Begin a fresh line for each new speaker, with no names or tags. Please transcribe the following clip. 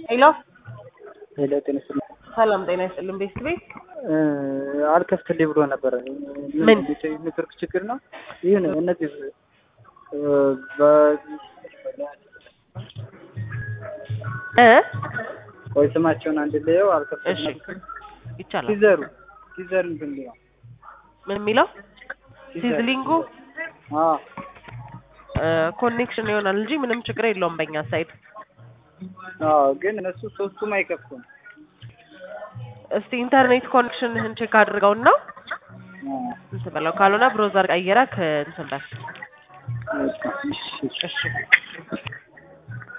ሄሎ
ሄሎ ጤና ይስጥልኝ።
ሰላም ጤና ይስጥልን። ቤት ቤት
አልከፍትልኝ ብሎ ነበረ።
ምን?
ኔትወርክ ችግር ነው። ይህን እነዚህ በ-
እ
ቆይ ስማቸውን አንድ ላየው
እሺ
አልከፍትልኝ
ይቻላል።
ሲዘሩ ሲዘር እንትን ነው
ምን የሚለው ሲዝሊንጉ
አዎ
ኮኔክሽን ይሆናል እንጂ ምንም ችግር የለውም በእኛ ሳይድ።
አዎ ግን እነሱ ሶስቱም አይከፍቱም።
እስቲ ኢንተርኔት ኮኔክሽንህን ቼክ አድርገውና
አዎ።
እንትን በለው፣ ካልሆነ ብሮዘር ቀይረህ እንትን በል።
እሺ፣ እሺ።
እሺ